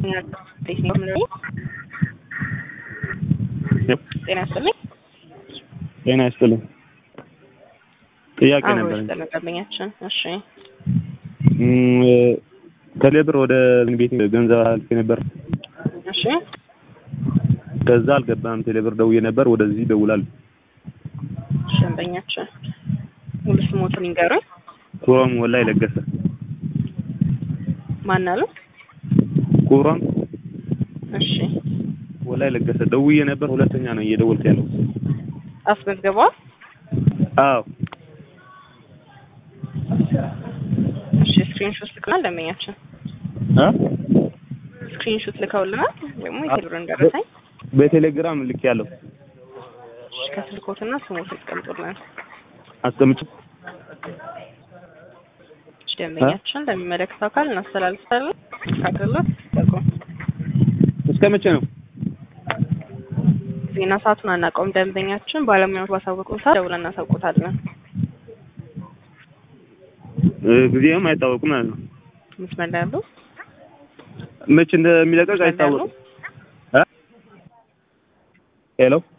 ጤና ይስጥልኝ። ጤና ይስጥልኝ። ጥያቄ አብሮ ነበር። ይስጥልን ደንበኛችን። እሺ ከሌብር ወደ ቤት ገንዘብ አልፌ ነበር። እሺ ከዛ አልገባም። ቴሌብር ደውዬ ነበር። ወደዚህ ይደውላል። እሺ ደንበኛችን ሙሉ ስሞቱን ይንገሩኝ። ኩሮም ወላይ ለገሰ ማን አሉ? ኩሮም እሺ ወላይ ለገሰ ደውዬ ነበር። ሁለተኛ ነው እየደወልኩ ያለው። አስመዝግበዋል? አዎ እሺ ስክሪንሾት ልከውልናል ደንበኛችን። እ ስክሪንሾት ልከውልናል ደግሞ የቴሌብርን ደረሰኝ በቴሌግራም ልክ ያለው እሺ ከስልኮትና ስሞት ያስቀምጡልን። አስቀምጭ እሺ ደንበኛችን ለሚመለከተው አካል እናስተላልፋለን። ካደረለት ጠቁ እስከ መቼ ነው? ዜና ሰዓቱን አናውቀውም። ደንበኛችን ባለሙያዎች ባሳወቁን ሰዓት ደውለን እናሳውቆታለን። እ ጊዜውም አይታወቅም ማለት ነው። መስመር ላይ ያሉ መቼ እንደሚለቀቅ አይታወቅም። እ ሄሎ